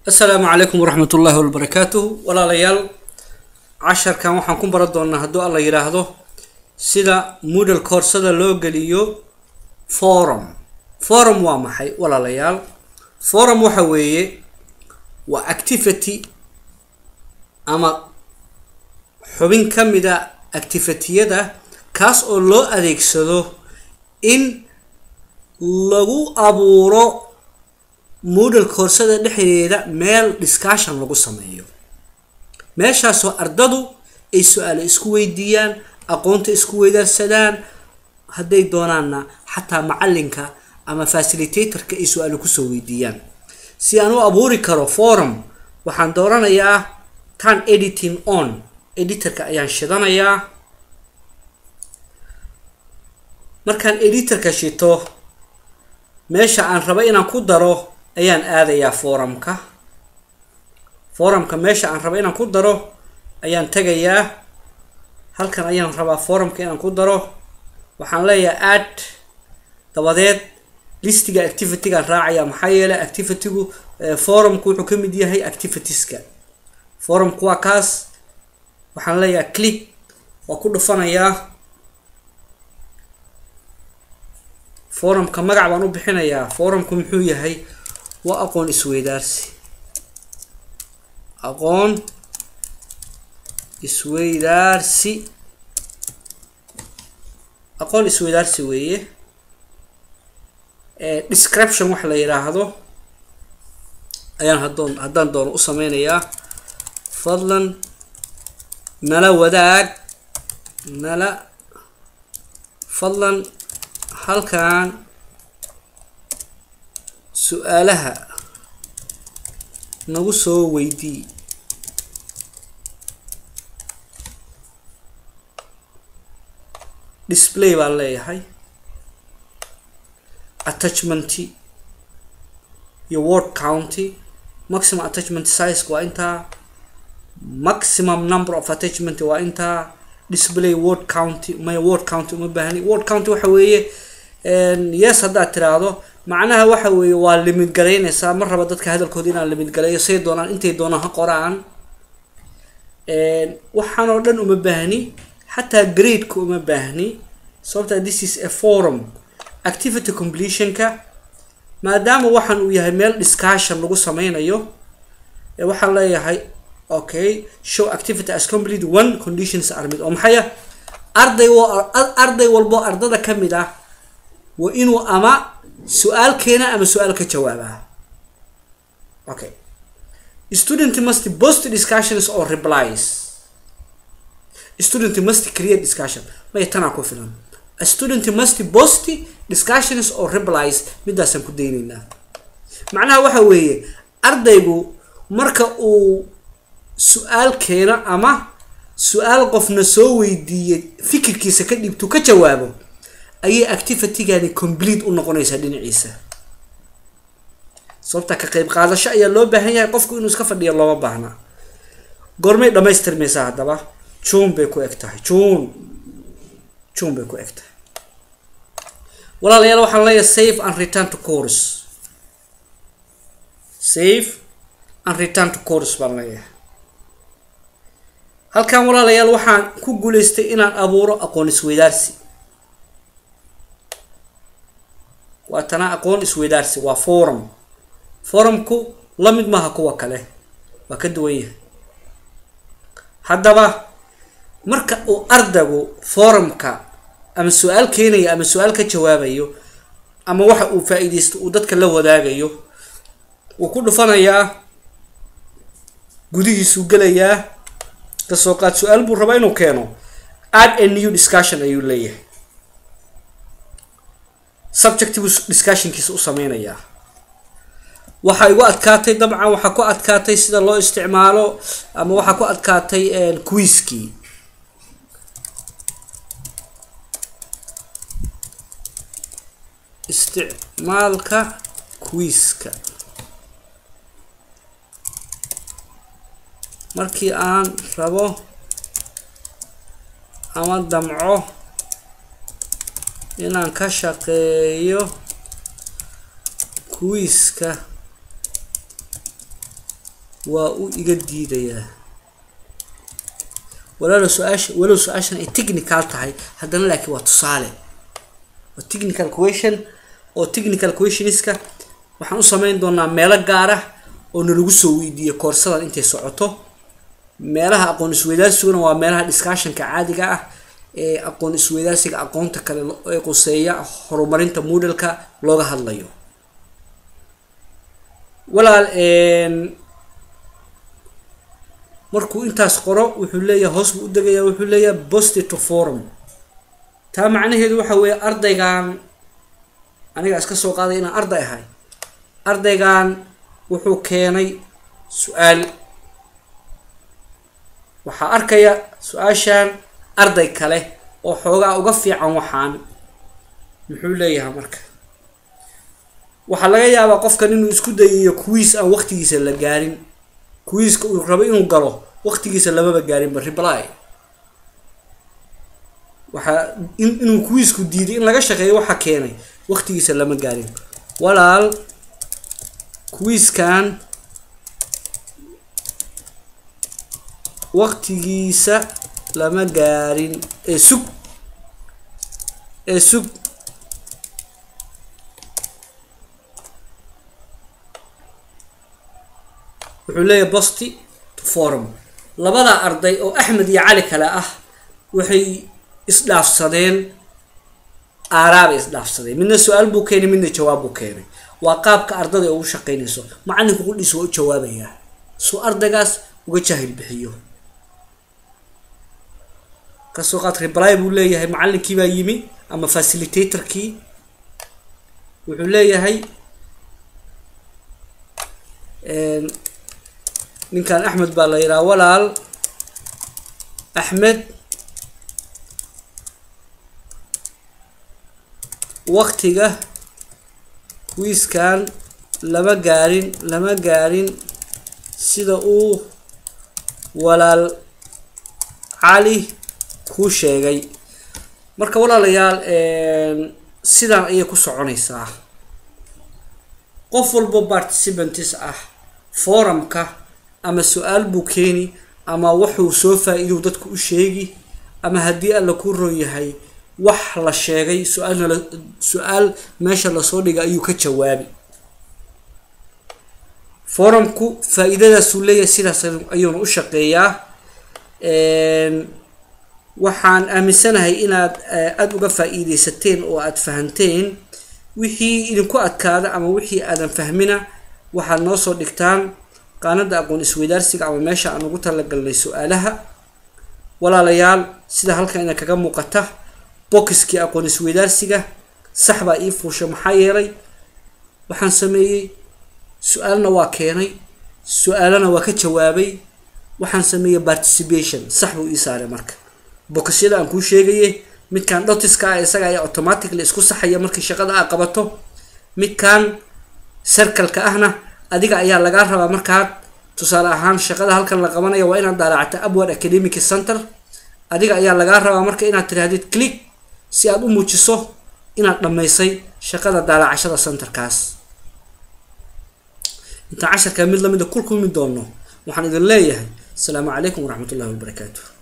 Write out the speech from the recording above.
asalaamu calaykum waraxmat ullaahi wabarakaatuhu walaalayaal casharkan waxaan ku baran doonaa hadduu alla yidhaahdo sida moodal koorsada loo geliyo forum forum waa maxay walaalayaal forum waxa weeye waa activity ama xubin ka mida activitiyada kaas oo loo adeegsado in lagu abuuro moodal koorsada dhexdeeda meel discussion lagu sameeyo meeshaasoo ardadu ay su-aalo isku weydiiyaan aqoonta isku weydaarsadaan hadday doonaanna xataa macalinka ama facilitatorka ay su-aalo kusoo weydiiyaan si aan u abuuri karo forum waxaan dooranayaa tan editing on editorka ayaan shidanayaa markaan editorka shito meesha aan raba inaan ku daro ayaan aadayaa forumka forumka meesha aan raba inaan ku daro ayaan tegayaa halkan ayaan rabaa forumka inaan ku daro waxaan leeyahay add dabadeed listiga activitygaan raacaya maxaa yeelay activitygu forumku wuxuu ka mid yahay activitieska forumku waa kaas waxaan leeyahay click waa ku dhufanayaa forumka magac baan u bixinayaa forumku muxuu yahay waa aqoon isweydaarsi aqoon isweydaarsi aqoon isweydaarsi weeye description wax la yidhaahdo ayaan hadoon haddaan doono u sameynayaa fadlan nala wadaag nala fadlan halkan su-aalaha nagu soo weydii display baan leeyahay attachmenty iyo word county maximum attachment size waa intaa maximum number of attachment waa intaa display word county may word county uma baahni word county waxa weeye yes haddaad tiraahdo macnaha waxa weeye waa limid garaynaysaa ma raba dadka hadalkooda inaan limid garayo say doonaan intay doonaan ha qoraan waxaan oo dhan uma baahni xataa gradeka uma baahni sababta this is a forum activity completionka maadaama waxaan uu yahay meel discussion lagu sameynayo waxaan leeyahay okay show activity as complete one conditions are mid oo maxaya arday arday walbo ardada ka mid ah waa inuu ama su-aal keena ama su-aal ka jawaabaa okay student must post discussions or replies student must create discussion maya tanaa ku filan a student must post discussions or replies midaasaan ku daynaynaa macnaha waxa weeye ardaygu marka uu su-aal keeno ama su-aal qofna soo weydiiyay fikirkiisa ka dhibtu ka jawaabo ayay activitygani complete u noqonaysaa dhinaciisa sababta ka qeyb qaadasho ayaa loo baahan yahay qofku inuu iska fadhiyo looma baahna goormay dhamaystirmaysaa haddaba june bay ku eg tahay june june bay ku eg tahay walaalayaal waxaan leeyahay save and return to course save and return to course baan leeyahay halkan walaalayaal waxaan ku guuleystay inaan abuuro aqoon isweydaarsi waa tana aqoon isweydaarsi waa forum forumku la mid maaha kuwa kale waa ka duwan yahay haddaba marka uu ardaygu forumka ama su-aal keenayo ama su-aal ka jawaabayo ama waxa uu faa-iideysto uu dadka la wadaagayo wuu ku dhufanayaa gudihiisuu gelayaa kasoo qaad su-aal buu rabaa inuu keeno add a new discussion ayuu leeyahay subjectibuu discussionkiisa u sameynayaa waxaa igu adkaatay dabcan waxaa ku adkaatay sida loo isticmaalo ama waxaa ku adkaatay quiskii isticmaalka quiska markii aan rabo ama damco inaan ka shaqeeyo quiska waa uu iga diidayaa walaalo su-aasha walow su-aashan ay technical tahay haddana laakiin waa tusaale waa technical question oo technical questioniska waxaan u sameyn doonaa meelo gaar ah oo nalagu soo weydiiyo koorsadan intay socoto meelaha aqoon isweydaasiguna waa meelaha discussionka caadiga ah ee aqoon isweydaasiga aqoonta kale ee quseeya horumarinta moodalka looga hadlayo walaal markuu intaas qoro wuxuu leeyahay hoos buu u degayaa wuxuu leeyahay bosti to forum taa macnaheedu waxa weeye ardaygan aniga iska soo qaaday inaan arday ahay ardaygan wuxuu keenay su-aal waxaa arkaya su-aashan arday kale oo xoogaa uga fiican waxaan muxuu leeyahay marka waxaa laga yaabaa qofkan inuu isku dayayo kuwiis aan waqtigiisa la gaarin kuwiiska uu rabo inuu galo waqtigiisa lamaba gaarinba reply waxaa inuu kuwiisku diiday in laga shaqeeyo waxa keenay waqtigiisa lama gaarin walaal kuwiiskan waqtigiisa lama gaarin ee sug ee sug wuxuu leeyahay bosti to forum labada arday oo axmed iyo cali kale ah waxay isdhaafsadeen aaraabay isdhaafsadeen midna su-aal buu keenay midna jawaab buu keenay waa qaabka ardada ee ugu shaqeynayso macalinku qudhiisa waa u jawaabayaa suu ardaygaas uga jaahil bixiyo kasoo qaad reply buu leeyahay macalinkii baa yimi ama facilitatorkii wuxuu leeyahay ninkan axmed baa la yidhaha walaal axmed waqtiga wiiskan lama gaarin lama gaarin sida uu walaal cali kuu sheegay marka walaalayaal sidaan ayay ku soconaysaa qof walbo participantis ah forumka ama su-aal buu keeni ama wuxuu soo faa-iidou dadku u sheegi ama haddii alla ku roon yahay wax la sheegay su-aalna la su-aal meesha lasoo dhigay ayuu ka jawaabi forumku faa-iidadaasuu leeyahay sidaas ayuuna u shaqeeyaa waxaan aaminsanahay inaad aada uga faa-iideysateen oo aada fahanteen wixii idinku adkaada ama wixii aadan fahmina waxaad noo soo dhigtaan qaanada aqoon isweydaarsiga ama meesha aan ugu talagalnay su-aalaha walaalayaal sida halkan ina kaga muuqata bokiskii aqoon isweydaarsiga sax baa ii fuusha maxaa yeelay waxaan sameeyey su-aalna waa keenay su-aalana waa ka jawaabay waxaan sameeyey participation sax buu ii saaray marka bokisyada aan kuu sheegaye midkan dhotiska ah isaga ayaa automatically isku saxaya markii shaqada aa qabato midkan circleka ahna adiga ayaa lagaa rabaa markaad tusaale ahaan shaqada halkan la qabanaya waa inaad daalaacata upward academic center adiga ayaa lagaa rabaa marka inaad tirahdid click si aad u muujiso inaad dhammaysay shaqada daalacashada centerkaas intaan casharka mid lamida kul kulmi doono waxaan idin leeyahay asalaamu calaykum waraxmat ullahi wabarakaatu